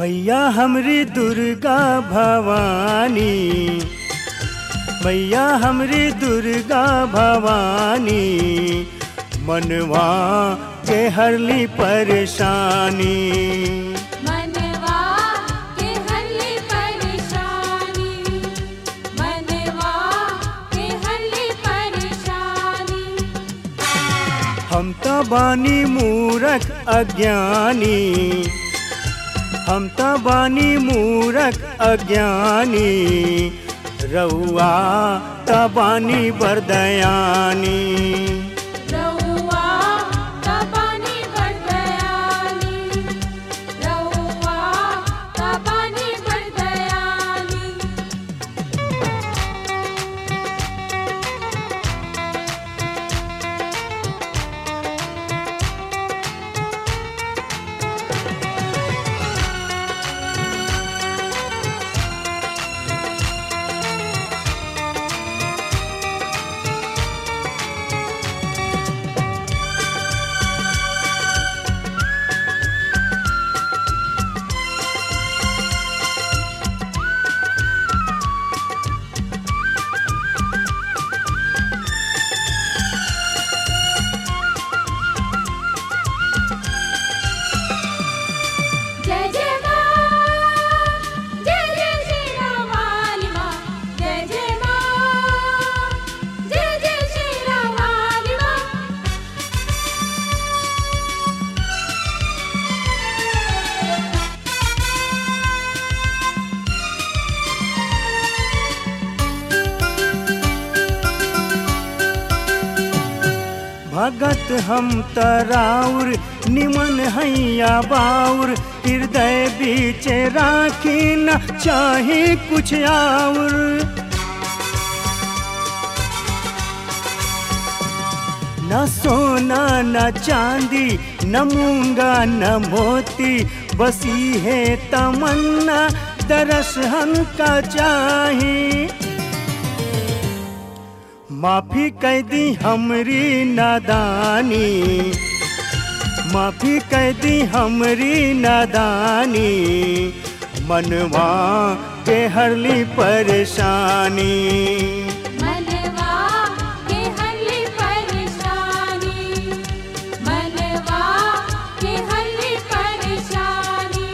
मैया हमरी दुर्गा भवानी मैया हमरी दुर्गा भवानी मनवा के हरली परेशानी मनवा के हल्ली परेशानी मनवा के हल्ली परेशानी हम तो बानी मूरख अज्ञानी हम तो बानी मूरख अज्ञानी रउआ तबानी बरदयानी रउआ तबानी बरदयानी रउआ तबानी बरदयानी जय जय माँ जय जय श्री राम वाली माँ जय जय माँ जय जय श्री राम वाली माँ भगत हम तराउर निमन हैया बाउर हृदय बीच राखी न चाहे कुछ आउर न सोना न चांदी न मूंगा न मोती बसी है तमन्ना दरस हमका चाही माफी कह दी हमरी नादानी माफी कह दी हमरी नादानी मनवा के हरली परेशानी मनवा के हल्ली परेशानी मनवा के हल्ली परेशानी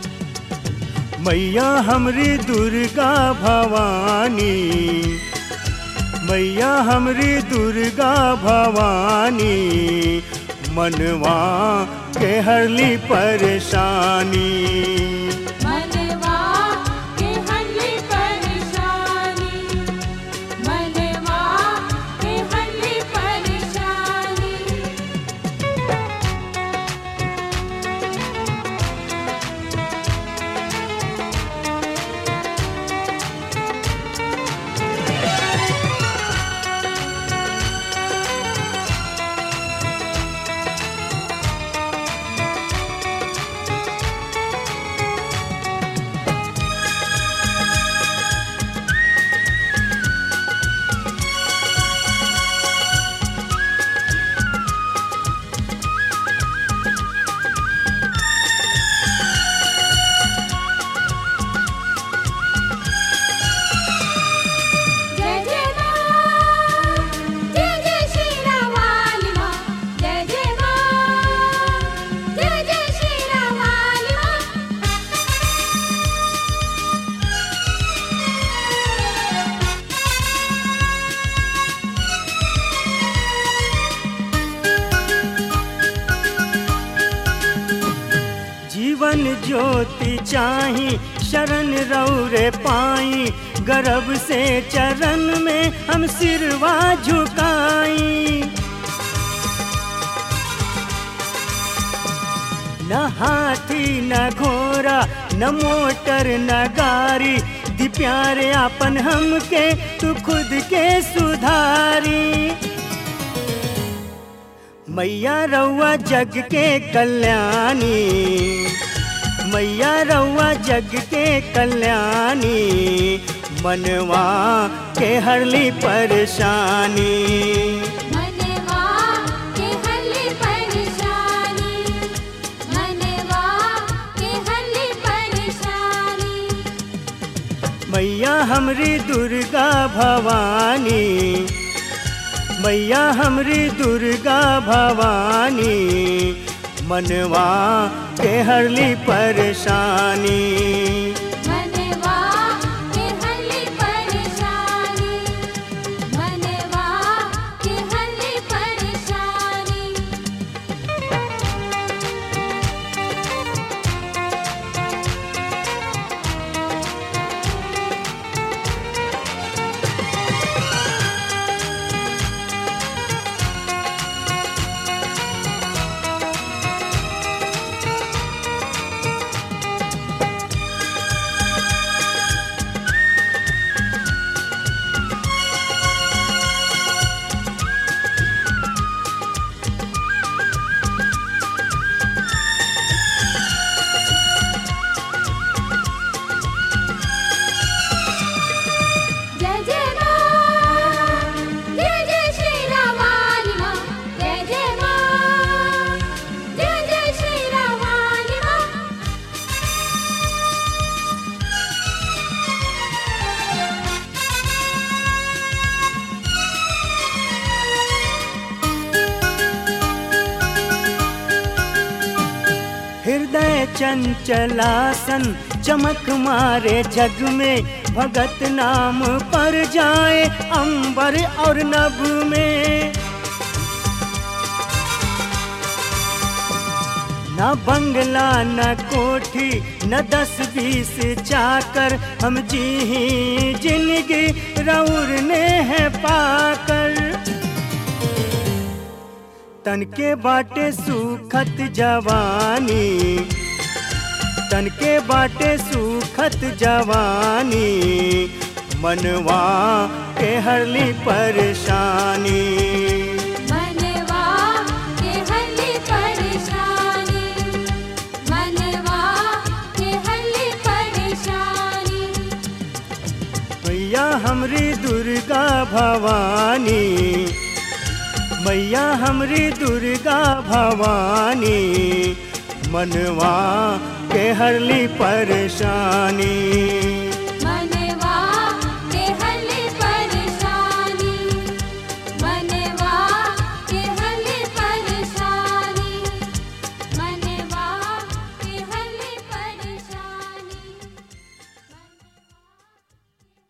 मैया हमरी दुर्गा भवानी मैया हमरी दुर्गा भवानी मनवा के हरली परेशानी मनवा के हल्ली परेशानी मनवा के हल्ली परेशानी जय जय माँ जय जय श्री राम वाली माँ जय जय माँ जय जय श्री राम वाली माँ जीवन ज्योति चाही शरण रौरे पाई गर्भ से चरण में हम सिरवा झुकाई न हाथी न घोड़ा न मोटर न गाड़ी दी प्यारे आपन हमके तू खुद के सुधारी मैया रउआ जग के कल्याणी मैया रउआ जग के कल्याणी मनवा के हरली परेशानी मनवा के हल्ली परेशानी मनवा के हल्ली मैया हमरी दुर्गा भवानी मैया हमरी दुर्गा भवानी मनवा के हरली परेशानी मनवा के हरली परेशानी मनवा के हरली परेशानी जय जय मां जय जय श्री रामानी मां जय जय मां जय जय श्री रामानी मां हृदय चंचलासन चमक मारे जग में भगत नाम पर जाए अंबर और नभ में न बंगला न कोठी न दस बीस चाकर हम जी ही जिंदगी रौर ने है पाकर तन के बाटे सुखत जवानी तन के बाटे सुखत जवानी मनवा के हरली परेशानी मनवा के हरली परेशानी मनवा के हरली परेशानी मैया हमरी दुर्गा भवानी मैया हमरी दुर्गा भवानी मनवा के हरली परेशानी